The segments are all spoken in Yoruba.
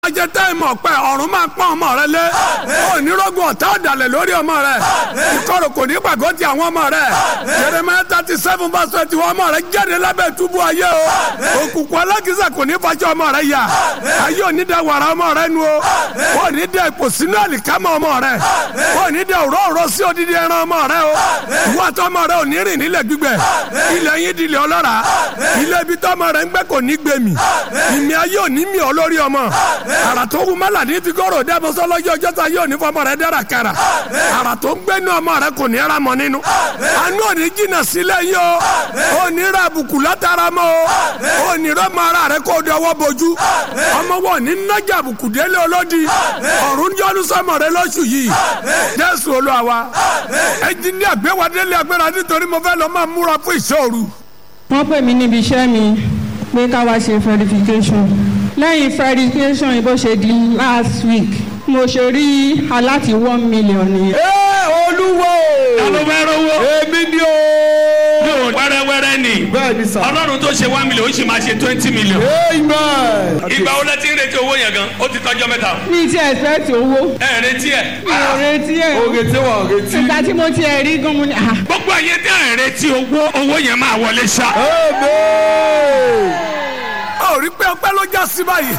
ajẹ táìmù ọ̀pẹ ọ̀run máa pọ́n ọmọ rẹ lé onírọ́gùn ọ̀tá ọ̀dàlẹ̀ lórí ọmọ rẹ ìkorò kò ní gbàgbọ́ ti àwọn ọmọ rẹ Jeremiah thirty seven verse twenty one ọmọ rẹ jáde lábẹ́ túbú ayé o òkùnkùn alákìsà kò ní fàjọ ọmọ rẹ yà ayé òní dẹ wàrà ọmọ rẹ nu o wọn ní dẹ ipò sínú àlìkámọ ọmọ rẹ wọn ní dẹ òróró sí odidi ẹran ọmọ rẹ o ìwọ àti ọmọ rẹ ò ní rìn nílẹ̀ gbígbẹ ilẹ̀ yín dilẹ̀ ọlọ́ra ilé ibi tọ́mọ rẹ ń gbẹ kò ní gbẹmí ìmì ayé òní mi ọ lórí ọmọ àrà tó wù mọ́là ní fi kọ́rọ̀ dẹ́ bọ́sọ́ lọ́jọ́ ọjọ́ ta yóò ní fọmọ rẹ dára kara àrà tó ń gbẹ́nu ọmọ rẹ kò ní ra mọ́ nínú àánú òní jìnnà sílẹ̀ yìí o òní ra àbùkù látara mọ́ o òní rọ́mọ ara rẹ kó dọwọ́ bojú ọmọ wọn ní nájà àbùkù délé olódi ọ̀run yọnu sọmọ rẹ lóṣù yìí jésù olúwa wa ẹnjìníà gbé wa délé agbára nítorí mo fẹ́ lọ máa múra fún ìṣòro. wọ́n pè mí níbi iṣẹ́ mi pé ká wá ṣe verification lẹ́yìn verification yìí bó ṣe di last week mo ṣe rí aláti one million nìyẹn. ẹ olúwo. ta ló fẹ́ rówó. èmi ni o. yóò wẹ́rẹ́wẹ́rẹ́ ni. bẹ́ẹ̀ni sà. ọlọ́run tó ṣe one million ó sì máa ṣe twenty million. amen. ìgbà wo lẹ ti ń retí owó yẹn gan ó ti tọ́jọ́ mẹ́ta. mi ti expect owó ẹ retí ẹ. mi ò retí ẹ̀ o retí wa o retí. ìgbà tí mo ti ẹ̀ rí gan mo ní ah gbogbo ayé tẹ́ ẹ retí owó owó yẹn máa wọlé ṣá. amen. ó rí pé ọpẹ́ ló já sí báyìí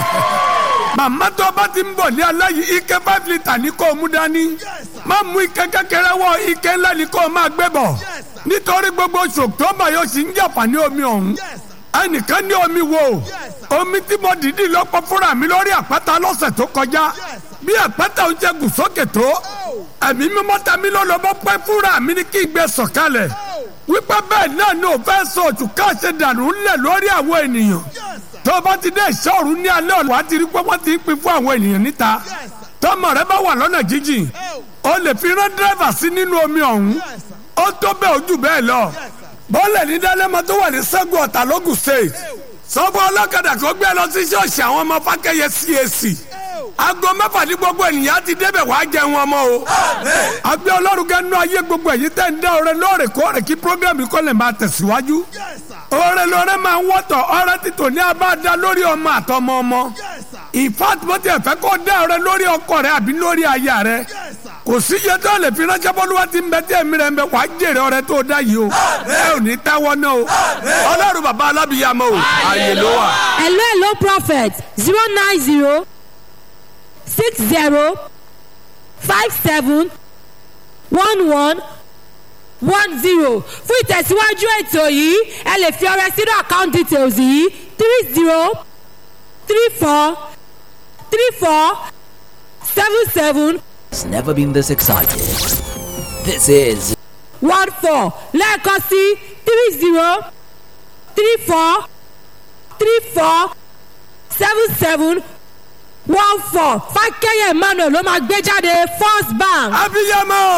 màmá tó bá ti ń bọ̀ ní alẹ́ yìí ike five litre ní kó o mú dání má mú ike kékeré wọ ike ńlá ní kó o máa gbé bọ̀ nítorí gbogbo oṣù tó bá yóò sì ń jàpá ní omi ọ̀hún ẹnìkan ní omi wo omi tí mo dìídì lọ́pọ̀ fúnra mi lórí àpáta lọ́sẹ̀ tó kọjá bí àpáta ń jẹ gùn sókè tó ẹ̀mí mímọ́ ta mi lọ́lọ́ bọ́ pẹ́ fúnra mi ní kí n gbé sọ̀kalẹ̀ wípé bẹ́ẹ̀ náà ni ò fẹ́ sọ òtún káṣe dànù ńlẹ̀ lórí àwọn ènìyàn tó o bá ti dé ìṣọ́ọ̀rù ní alẹ́ ọ̀la wàá ti rí pé wọ́n ti ń pín fún àwọn ènìyàn níta tọmọ rẹ bá wà lọ́nà jíjìn o lè fi rán dírẹ́fà sí nínú omi ọ̀hún ó tó bẹ́ẹ̀ ojú bẹ́ẹ̀ lọ bọ́ọ̀lẹ̀ ní dálẹ́mọ tó wà ní sẹ́gun ọ̀tà lógùn state sọ́gbọ́n ọlọ́kadà tó gbé lọ sí ṣọ́ọ̀ṣì àwọn ọmọ fákẹ́yẹ CAC aago mẹ́fà ní gbogbo ènìyàn ti débẹ̀ wàá jẹun ọmọ o. àgbẹ̀ ọlọ́run gẹ́nu ayé gbogbo èyí tẹ̀ ń dá ọrẹ lóòrèkóòrè kí programme kọ́ lè máa tẹ̀síwájú. ọrẹ lọrẹ máa ń wọ́tọ̀ ọrẹ títò ní abáadá lórí ọmọ àtọmọ ọmọ. in fact mo ti ẹ̀fẹ́ kó dá ọrẹ lórí ọkọ rẹ àbí lórí aya rẹ. kò sí iye tó lè fi ránṣẹ́ bọ́lúwa ti ń bẹ tí ẹ̀mí rẹ̀ ń bẹ wàá jèrè ọrẹ tó dá yìí o. ẹ ò ní tẹ́wọ́ náà o. ọlọ́run bàbá alábìyàmọ o. àyè ló wà. hello hello prophet zero nine zero six zero five seven one one one zero fún ìtẹ̀síwájú ètò yìí ẹ lè fi ọrẹ sínú account details yìí three zero three four three four seven seven It's never been this excited. This is one four lẹ́ẹ̀kan sí three zero three four three four seven seven one four fákẹ́yẹ̀ emmanuel ló máa gbé jáde first bank. abiyamọ.